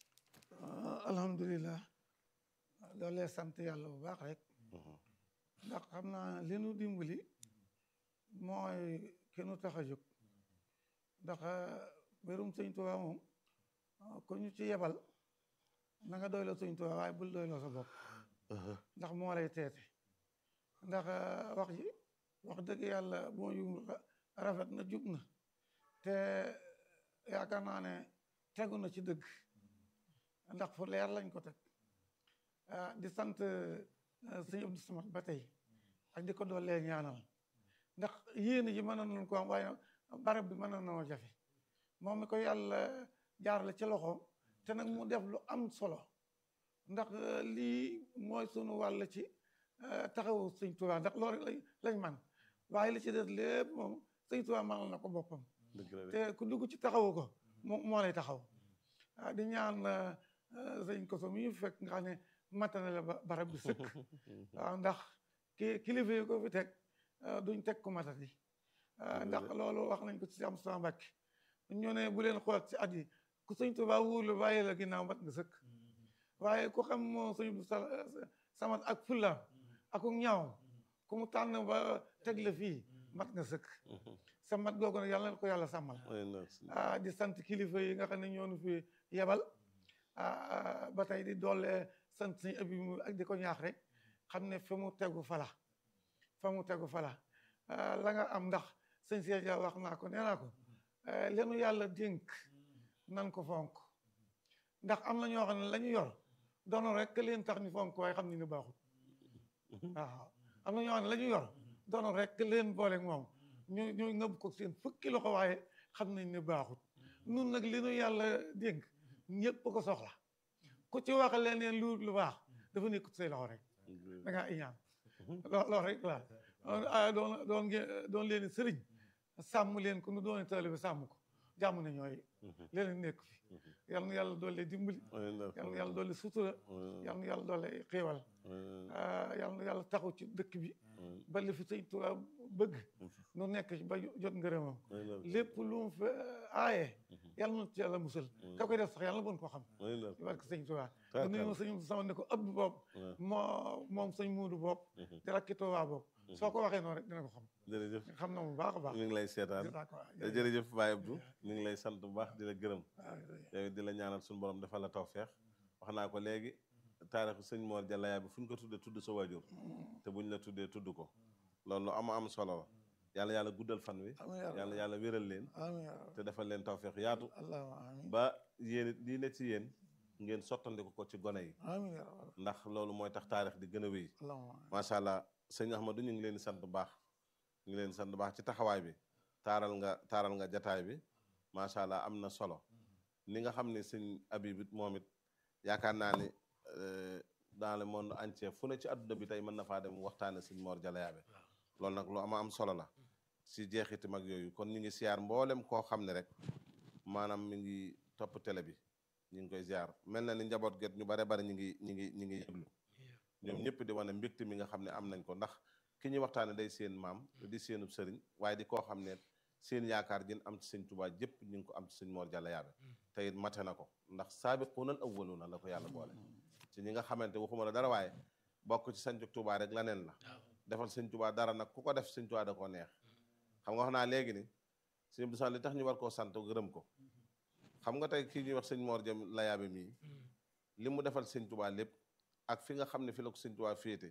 alhamdulilah loolee sant yàlla bu baax rek ndax xam naa li nu dimbali mooy ki nu tax a jóg ndax mbirum sëñ Tuubaa moom ku ñu ci yebal na nga doyloo sëñ Tuubaa waaye bul doyloo sa bopp ndax moo lay teete ndax wax ji wax dëgg yàlla moo yu rafet na jub na te yaakaar naa ne tegu na ci dëgg ndax fu leer lañ ko teg ah di sant sëñ Abdou Samad ba tey ak di ko doolee ñaanal ndax yéen ji mën nañu ko am waaye barab bi mën na jafe moom mi ko yàlla jaarale ci loxoom te nag mu def lu am solo ndax lii mooy sunu wàll ci taxawu sëñ Tuubaa ndax loolu lañ lañ man waaye li ci des lépp moom sëñ Tuubaa mënal na ko boppam dëgg la de te ku dugg ci taxawu ko moo moo lay taxaw ah di ñaan sëñ Koso mi ñu fekk nga xam ne matane la ba- barab bi sëkk waaw ndax ki kilifa yi ko fi teg duñ teg ku matati ndax loolu wax nañ ko ci am sama Mbàkke ñu ne bu leen xool ci at yi ku sëñ Tuubaa wóolu bàyyi la ginnaaw mat nga sëkk waaye ku xam moo sëñ bu samat ak fullaam ak ñaaw ku mu tànn ba teg la fii mat nga sëkk sa mat googu nag yàlla na ko yàlla sàmmal ah di sant kilifa yi nga xam ne ñoo nu fi yebal ah ba tey di doole sant suñu abi mu ak di ko ñaax rek xam ne fa mu tegu fala fa mu tegu fala la nga am ndax sëñ Cheikh Dia wax naa ko nee naa ko leenu yàlla dénk nan ko fonk ndax am na ñoo xam ne la ñu yor doonu rek que leen tax ñu fonk waaye xam ni ni baaxut waaw am na ñoo xam ne la ñu yor doonu rek que leen booleeg moom ñu ñu ngëb ko seen fukki loxo waaye xam nañ ne baaxut nun nag li nu yàlla dénk ñëpp ko soxla ku ci wax leneen lu lu baax dafa nekkut say loxo rek da ngaa iñaan loo loolu rek la ah doon doon ngeen doon leen sëriñ sàmm leen ko nu doon taalibe sàmm ko jàmm na ñooy leneen nekk fi yal na yàlla doole dimbali yal na yàlla doole sutura yal na yàlla doole xéewal yal na yàlla taxaw ci dëkk bi ba li fi sëñ Tuubaa bëgg nu nekk ci ba jot ngërëmam lépp lu mu fa aaye yàlla na ci yàlla musal ka koy def sax yàlla na bon ko xam ci barke sëñ Tuubaa da nuyu ma sëñ sama ne ko ëpp bopp moo moom sëñ muudu bopp di rakki Tuubaa bopp soo ko waxee noonu rek dina ko xam jërëjëf xam na mu baax a baax ñu ngi lay seetaan jërëjëf Baye Abdou ñu ngi lay sant bu baax di la gërëm yow di la ñaanal suñu borom defal la tawfeex wax naa ko léegi taarixu sëñ Mor Dia Layaabe fu ñu ko tuddee tudd sa waajur te buñ la tuddee tudd ko loolu lu am am solo la yàlla yàlla guddal fan wi yàlla yàlla wéral leen te defal leen tawfeex yaatu ba yéen it lii ne ci yéen ngeen sottandiku ko ci gone yi ndax loolu mooy tax taarix di gën a wéy macha allah sëñ Ahmadou ñu ngi leen di sant bu baax ñu ngi leen di sant bu baax ci taxawaay bi taaral nga taaral nga jataay bi macha allah am na solo ni nga xam ne sëñ Habib it moom it yaakaar naa ni dans le monde entier fu ne ci adduna bi tey mën na faa dem waxtaane sëñ Mor Dia Layaabe loolu nag lu ama am solo la si jeexiti mag yooyu kon ñu ngi siyaar mboolem koo xam ne rek maanaam mi ngi topp télé bi ñu ngi koy ziar mel na ni njaboot get ñu bare bari ñu ngi ñu ngi ñu ngi yëglu ñoom ñëpp di wane mbégte mi nga xam ne am nañ ko ndax ki ñuy waxtaane day seen maam di seenub sëriñ waaye di koo xam ne seen yaakaar jën am ci sëñ Tuubaa jëpp ñu ngi ko am ci sëñ Moor Jalla Yaabe te it mate na ko ndax saabiquunal awwaluuna la ko yàlla boole ci ñi nga xamante waxuma la dara waaye bokk ci sañcu Tuubaa rek laneen la defal sëñ Tuubaa dara nag ku ko def sëñ Tuubaa da koo neex xam nga wax naa léegi ni sëñ Abdou Sall li tax ñu war koo sant gërëm ko xam nga tey kii ñuy wax sëñ Moor Jam la yaabe mii li mu defal sëñ Tuubaa lépp ak fi nga xam ne fi la ko sëñ Tuubaa féete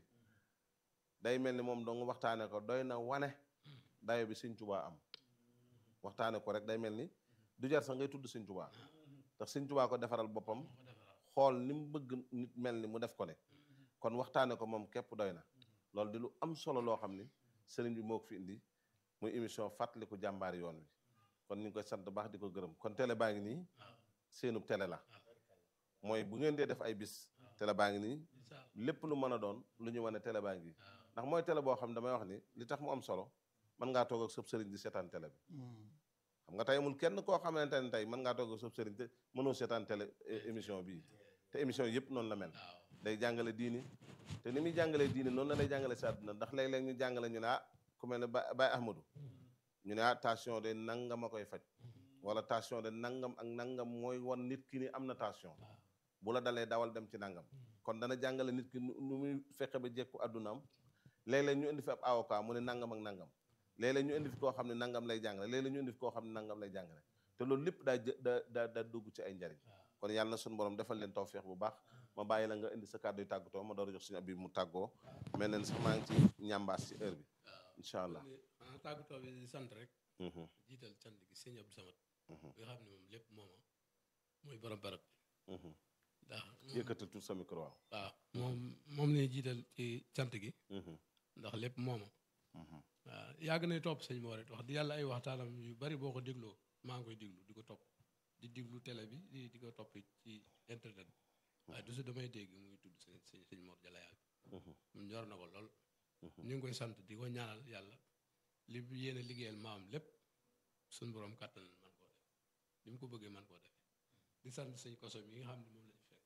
day mel ni moom dong waxtaane ko doy na wane dayo bi sëñ Tuubaa am waxtaane ko rek day mel ni du jar sax ngay tudd sëñ Tuubaa ndax sëñ Tuubaa ko defaral boppam xool ni mu bëgg nit mel ni mu def ko ne kon waxtaane ko moom képp doy na loolu di lu am solo loo xam ni sëriñ bi moo ko fi indi muy émission fàttaliku jàmbaari yoon wi kon ñu ngi koy sant baax di ko gërëm kon télé baa ngi nii seenub télé la mooy bu ngeen dee def ay bis télé baa ngi nii lépp lu mën a doon lu ñu wane télé baa ngi ndax mooy télé boo xam ne damay wax ni li tax mu am solo mën ngaa toog ak sëb sëriñ di seetaan télé bi xam nga tey amul kenn koo xamante ne tey mën ngaa toog ak sëb sëriñ te mënoo seetaan télé émission bii te émission yëpp noonu la mel day jàngale diini te ni muy jàngalee diini noonu la lay jàngale si àdduna ndax léeg-léeg ñu jàngale ñu ne ah ku mel ne ba Baye Ahmadou ñu ne ah tension de nangam a koy faj wala tension de nangam ak nangam mooy wan nit ki ni am na tension bu la dalee dawal dem ci nangam kon dana jàngale nit ki nu muy fexe ba jekku àddunaam léeg-léeg ñu indi fi ab avocat mu ne nangam ak nangam léeg-léeg ñu indi fi koo xam ne nangam lay jàngale léeg-léeg ñu indi fi koo xam ne nangam lay jàngale te loolu lépp daa da da daa dugg ci ay njariñ kon yàlla na suñu borom defal leen tawféex bu baax ma bàyyi la nga indi sa kàddu yu tàggatoo ma door a jox suñu abi mu tàggoo mel na ni sax maa ngi ci ñambaas ci heure bi incha allah ah tàggatoo bi di sant rek jiital cant gi sëñ Abdou Samad nga xam ne moom lépp mooma mooy borom barab bi ndax yëkkatal tout sa micro waaw waaw moom moom lañuy jiital ci cant gi ndax lépp mooma waaw yàgg nay topp sëñ moo rek wax di yàlla ay waxtaanam yu bari boo ko dégloo maa ngi koy déglu di ko topp di déglu télé bi di di ko topp ci internet bi waaye du su damay dégg muy tudd sëñ sëñ sëñ Mor Jalla Yaabe mu ñor na ko lool ñu ngi koy sant di ko ñaanal yàlla li yéen a liggéeyal maam lépp suñ borom kàttan man koo def li mu ko bëggee man koo defee di sant sëñ koso mi nga xam ne moom lañu fekk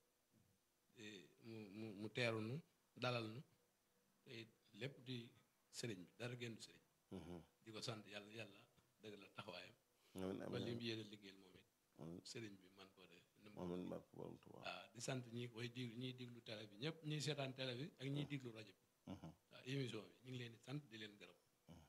mu mu mu teeru nu dalal nu te lépp di sëriñ bi dara génn sëriñ di ko sant yàlla yàlla dëgg la taxawaayam ba li mu yéen a liggéeyal moom it sëriñ bi man koo def waaw di sant ñi koy diglu ñiy diglu télé bi ñëpp ñiy seetaan télé bi ak ñiy diglu rajo bi waaw émission bi ñu ngi leen di sant di leen gërëm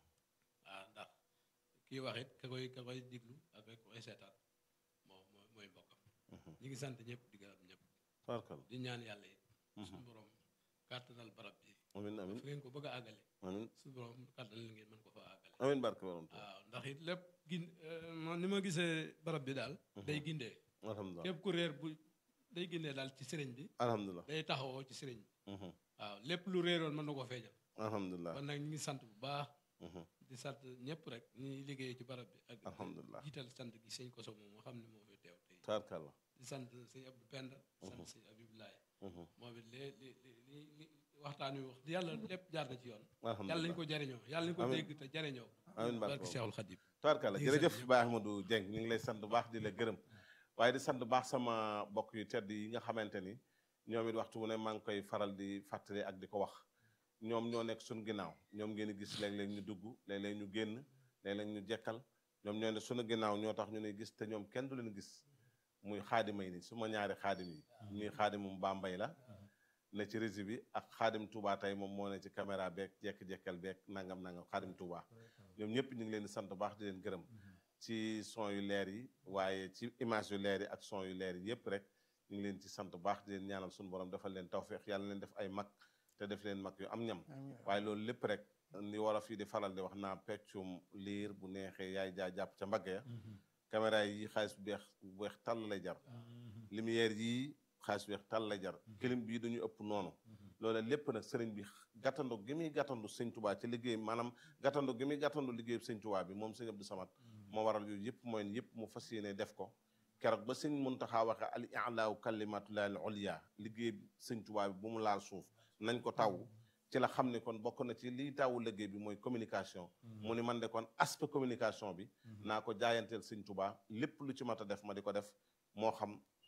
waaw ndax kii wax it ka koy ka koy diglu ak ka koy seetaan moom mooy mooy mbokkam ñu ngi sant ñëpp di gërëm ñëpp di ñaan yàlla it suñu borom kàttanal barab bi amiin amiin fu ngeen ko bëgg a àggale amiin suñu borom kàttanal ngeen mën ko fa àggale amiin barke borom waaw ndax it lépp gin man ni ma gisee barab bi daal day gindee alhamdulilah képp ku réer bu day gindee daal ci sëriñ bi alhamdulilah day taxawoo ci sëriñ bi waaw lépp lu réeroon mën na ko feeñal alhamdulilah kon nag ñu ngi sant bu baax di sant ñëpp rek ñi liggéey ci barab bi ak alhamdulilah jiital sant gi sëñ koso moom nga xam ne moo fi teew tey taarkalla di sant sëñ Abdou Penda sant sëñ Abibulaay moom it li li li li waxtaan wi wax di yàlla lépp jaar na ci yoon yàlla nañu ko jariñoo yàlla nañu ko dégg te jariñoo amiin barke Seexul Xadim taarkalla jërëjëf Baye Ahmadou Dieng ñu ngi lay sant bu baax di la gërëm waaye di sant bu baax sama bokk yu tedd yi nga xamante ni ñoom it waxtu wu ne maa ngi koy faral di fàttali ak di ko wax ñoom ñoo nekk suñu ginnaaw ñoom ngeen gis léeg-léeg ñu dugg léeg-léeg ñu génn léeg-léeg ñu jekkal ñoom ñoo ne suñu ginnaaw ñoo tax ñu ne gis te ñoom kenn du leen gis muy xaadima yi ni su ma ñaari xaadim yi ñuy xaadimum Bambey la ne ci régie bi ak xaadim Touba tey moom moo ne ci caméra beeg jekk-jekkal beeg nangam nangam xaadim Touba ñoom ñëpp ñu ngi leen di sant baax di leen gërëm ci son yu leer yi waaye ci image yu leer yi ak son yu leer yi yëpp rek ñu ngi leen ci sant baax di leen ñaanal suñu borom defal leen tawféex yàlla leen def ay mag te def leen mag yu am ñam waaye loolu lépp rek ni war a fii di faral di wax naa peccum liir bu neexee yaay jaa jàpp ca mbagg ya caméra yi xaalis bu beex bu weex tàll lay jar lumière yi xaalis bu weex tàll lay jar clim bii dañu ëpp noonu loolu lépp nag sëriñ bi gàttandu gi muy gàttandu sëñ Tuubaa ci liggéey maanaam gàttandu gi muy gàttandu liggéey sëñ Tuubaa bi moom sëñ Abdou Samad moo waral yooyu yëpp mooy yëpp mu fas yéene def ko keroog ba sëñ Muntaxa waxe al i'laaw kalimatullahi al ulya liggéey sëñ Tuubaa bi bu mu laal suuf nañ ko taw ci la xam ne kon bokk na ci liy tawu liggéey bi mooy communication mu ni man de kon aspect communication bi naa ko jaayanteel sëñ Tuubaa lépp lu ci mat a def ma di ko def moo xam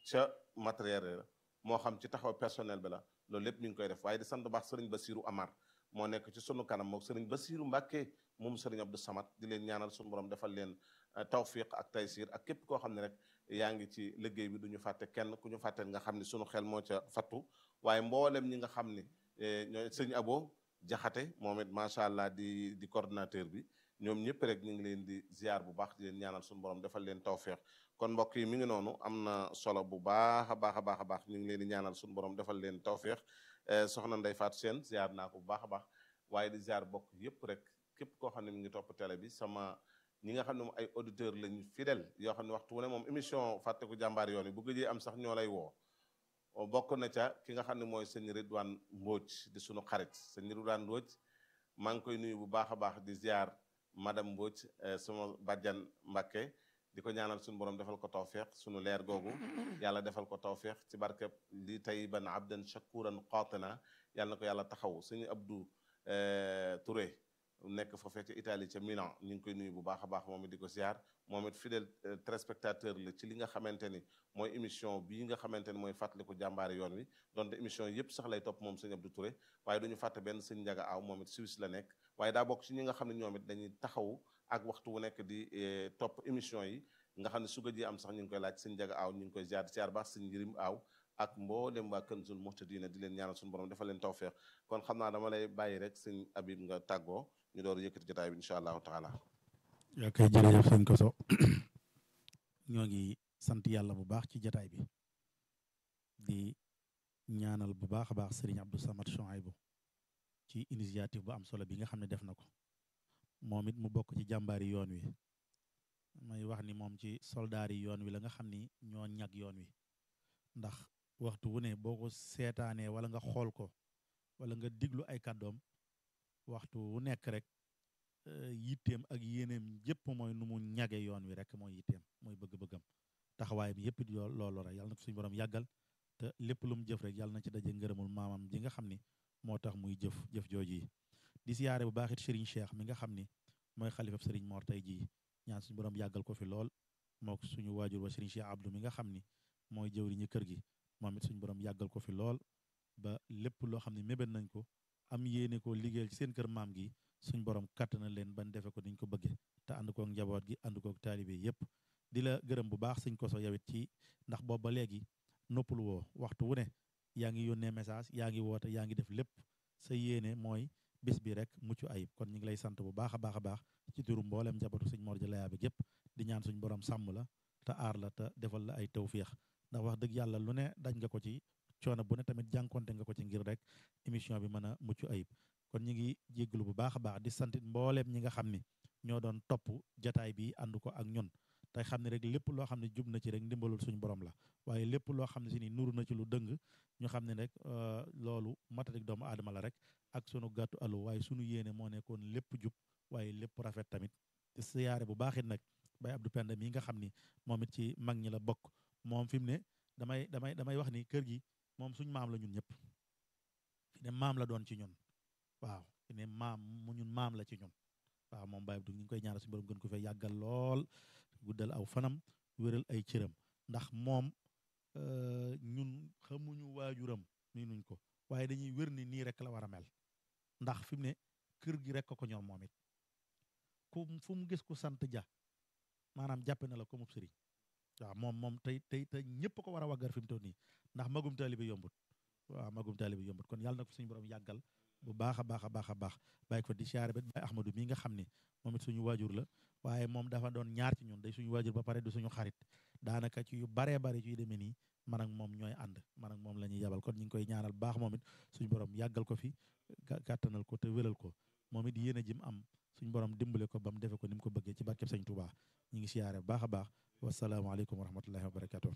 ca matériel la moo xam ci taxaw personnel bi la loolu lépp ñu ngi koy def waaye di sant baax sëriñ Basiru Amar moo nekk ci sunu kanam moom sëriñ Basiru Mbàkke moom sëriñ Abdou Samad di leen ñaanal sunu borom defal leen tawfiq ak taysir ak képp koo xam ne rek yaa ngi ci liggéey bi du ñu fàtte kenn ku ñu fàtte nga xam ne sunu xel moo ca fattu waaye mboolem ñi nga xam ni ñooy sëñ Abo Jaxate moom it macha allah di di coordinateur bi ñoom ñëpp rek ñu ngi leen di ziar bu baax di leen ñaanal sunu borom defal leen tawfiq kon mbokk yi mi ngi noonu am na solo bu baax a baax a baax a baax ñu ngi leen di ñaanal sunu borom defal leen tawfiq soxna Ndey Faat Seen ziar naa ko bu baax a baax waaye di ziar bokk yëpp rek képp koo xam ne mi ngi topp télé bi sama ñi nga xam ne moom ay auditeur lañu fidèle yoo xam ne waxtu wu ne moom émission fàtteku jàmbaar yoon yi bu gëjee am sax ñoo lay woo bokk na ca ki nga xam ne mooy sëñ Ridwaan Mbóoj di sunu xarit sëñ Ridwaan Mbóoj maa ngi koy nuyu bu baax a baax di ziar madame Mbóoj sama bàjjan Mbàkke di ko ñaanal suñu borom defal ko tawféex sunu leer googu yàlla defal ko tawféex ci barkeb li tayyiban abdan shakuran qatina yàlla na ko yàlla taxaw suñu Abdou Touré nekk foofee ca Italie ca Milan ñu ngi koy nuyu bu baax a baax moom it di ko ziar moom it fidèle téléspectateur la ci li nga xamante ni mooy émission bii nga xamante ni mooy fàttaliku jàmbaari yoon wi donte émission yëpp sax lay topp moom sëñ Abdou Touré waaye duñu fàtte benn sëñ Njaga Aw moom it Suisse la nekk waaye daa bokk ci ñi nga xam ne ñoom it dañuy taxaw ak waxtu wu nekk di topp émission yi nga xam ne su ji am sax ñu ngi koy laaj sëñ Njaga Aw ñu ngi koy ziar ziar baax sëñ Njirim Aw ak mboolem waa Kanzul Muhtadina di leen ñaanal suñu borom dafa leen tawfeex kon xam naa dama lay bàyyi rek sëñ Abib nga tàggoo ñu door yëkkati jotaay bi incha allahu taala yaa koy jërëjëf sëñ Koso ñoo ngi sant yàlla bu baax ci jotaay bi di ñaanal bu baax a baax Serigne Abdou Samad Chouaïbou ci initiative bu am solo bi nga xam ne def na ko moom it mu bokk ci jàmbaari yoon wi may wax ni moom ci soldaari yoon wi la nga xam ni ñoo ñag yoon wi ndax waxtu wu ne boo ko seetaanee wala nga xool ko wala nga diglu ay kàddoom waxtu wu nekk rek yitteem ak yéeneem yépp mooy nu mu ñage yoon wi rek mooy yitteem mooy bëgg-bëggam taxawaayam yépp di loolu rek yàlla na ko suñu borom yàggal te lépp lu mu jëf rek yàlla na ci daje ngërëmul maamam ji nga xam ni moo tax muy jëf jëf jooji yi di siyaare bu baax it Serigne Cheikh mi nga xam ni mooy xalifab Serigne Mor tey jii ñaan suñu borom yàggal ko fi lool moo suñu waajur wa Serigne Cheikh Abdou mi nga xam ni mooy jëwriñu kër gi moom it suñu borom yàggal ko fi lool ba lépp loo xam ne mébét nañ ko am yéene ko liggéeyal ci seen kër maam gi suñ borom katt na leen ban defe ko niñ ko bëggee te ànd kook njaboot gi ànd kook taalibe yépp di la gërëm bu baax sëñ Koso yawit ci ndax boobu ba léegi noppul woo waxtu wu ne yaa ngi yónnee message yaa ngi woote yaa ngi def lépp sa yéene mooy bis bi rek mucc ayib kon ñu ngi lay sant bu baax a baax a baax ci turu mboolem njabootu sëñ Mor Jalla Yaabe gépp di ñaan suñ borom sàmm la te aar la te defal la ay tawféex ndax wax dëgg yàlla lu ne daj nga ko ci coono bu ne tamit jànkonte nga ko ci ngir rek émission bi mën a mucc ayib kon ñu ngi jégglu bu baax a baax di santit mbooleem ñi nga xam ni ñoo doon topp jataay bi ànd ko ak ñun tey xam ne rek lépp loo xam ne jub na ci rek ndimbalul suñu borom la waaye lépp loo xam ne si ni nuru na ci lu dëng ñu xam ne rek loolu matatik doomu aadama la rek ak sunu gàttu alu waaye sunu yéene moo nekkoon lépp jub waaye lépp rafet tamit siyaare bu baax it nag bay Abdou Penda mii nga xam ni moom it ci mag ñi la bokk moom fi mu ne damay damay damay wax ni kër gi moom suñ maam la ñun ñëpp fi ne maam la doon ci ñun waaw fi ne maam mu ñun maam la ci ñun waaw moom Baye Abdou ñu ngi koy ñaanal suñu borom gën ko fee yàggal lool guddal aw fanam wéral ay cëram ndax moom ñun xamuñu waajuram nii nuñ ko waaye dañuy wér ni nii rek la war a mel ndax fi mu ne kër gi rek ko ñor moom it ku fu mu gis ku sant ja maanaam jàppe na la ko mub sëriñ waaw moom moom tey tey tey ñëpp ko war a waggar fi mu toll nii ndax magum taalibe yombut waaw magum taalibe yombut kon yàlla na ko suñu borom yàggal bu baax a baax a baax a baax bàyyi ko di siyaare ba Baye Ahmadou mii nga xam ni moom it suñu waajur la waaye moom dafa doon ñaar ci ñun day suñu waajur ba pare du suñu xarit daanaka ci yu baree bari ci yu demee nii man ak moom ñooy ànd man ak moom la ñuy yabal kon ñu ngi koy ñaanal baax moom it suñu borom yàggal ko fi gàttanal ko te wéral ko moom it yéen a jim am suñu borom dimbale ko ba mu defe ko ni mu ko bëggee ci barkeb Sëñ Tuubaa ñu ngi siyaare bu baax a baax wasalaamaaleykum wa rahmatullahi wa barakatuh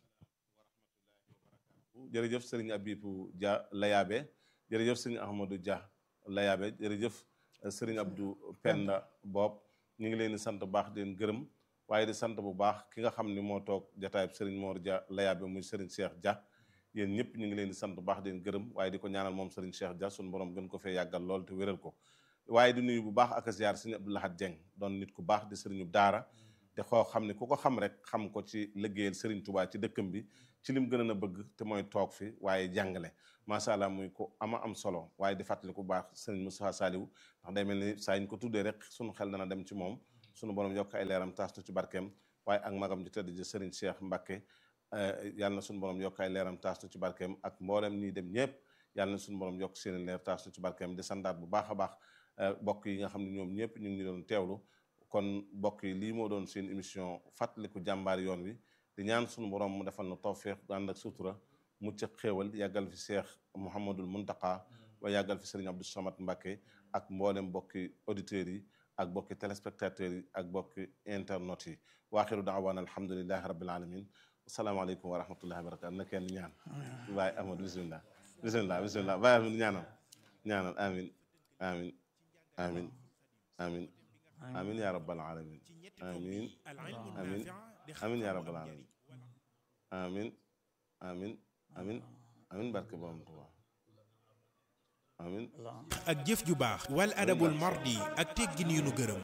jërëjëf sëriñ Abibu Dia Layaabe jërëjëf sëriñ Ahmadou Dia Layaabe jërëjëf sëriñ Abdou Penda Bob ñu ngi leen di sant bu baax di leen gërëm waaye di sant bu baax ki nga xam ni moo toog jataayub sëriñ Mor Dia Layaabe muy sëriñ Cheikh Dia yéen ñëpp ñu ngi leen di sant bu baax di leen gërëm waaye di ko ñaanal moom sëriñ Cheikh Dia suñu borom gën ko fee yàggal lool te wéral ko waaye di nuyu bu baax ak ziar sëriñ Abdou Lahad Dieng doon nit ku baax di sëriñu daara te xoo xam ne ku ko xam rek xam ko ci liggéeyal Serigne Touba ci dëkkam bi ci lim gën a bëgg te mooy toog fi waaye jàngale macha allah muy ko ama am solo waaye di fàttali ku baax Serigne Moustapha Saliou ndax day mel ni saa ñu ko tuddee rek sunu xel dana dem ci moom sunu borom yokk ay leeram taas ci barkeem waaye ak magam ji tëdd ji Serigne Cheikh Mbacké yàlla na sunu borom yokk ay leeram taas ci barkeem ak mboolem ñi dem ñëpp yàlla na sunu borom yokk seen leer taas ci barkeem di sandaat bu baax a baax bokk yi nga xam ne ñoom ñëpp ñu ngi doon teewlu kon bokk yi lii moo doon seen émission fàttaliku jàmbaar yoon wi di ñaan sunu borom mu defal na tawfeex ànd ak sutura mucc ak xéewal yàggal fi Cheikh Mouhamadul Muntaka wa yàggal fi Serigne Abdou Samad Mbacké ak mboolem bokki auditeurs yi ak bokki téléspectateurs yi ak bokki internautes yi waaxiru daawaana alhamdulilahi rabbil alamin asalaamaaleykum wa rahmatullahi wa barakatu na kenn ñaan waaye Amadou bisimilah bisimilah bisimilah bàyyi amin ñaanal ñaanal amin amin amin amin amin ya rabbal alamin amin amin amin ya rabbal alamin amin amin amin amin barke borom Tuubaa amin ak jëf ju baax wal adabul mardi ak teggin yu nu gërëm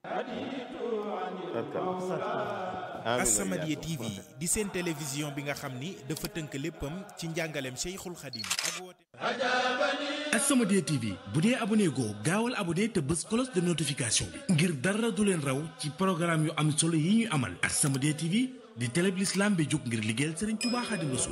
As-Samadiyya TV di seen télévision bi nga xam ni dafa tënk léppam ci njàngaleem Cheikhul Khadim ak woote As-Samadiyya TV bu dee abonné goo gaawal abonné te bës cloche de notification bi ngir dara du leen raw ci programme yu am solo yi ñuy amal As-Samadiyya TV di télé bi l'islam bi jóg ngir liggéeyal Serigne Touba Khadim Rassoul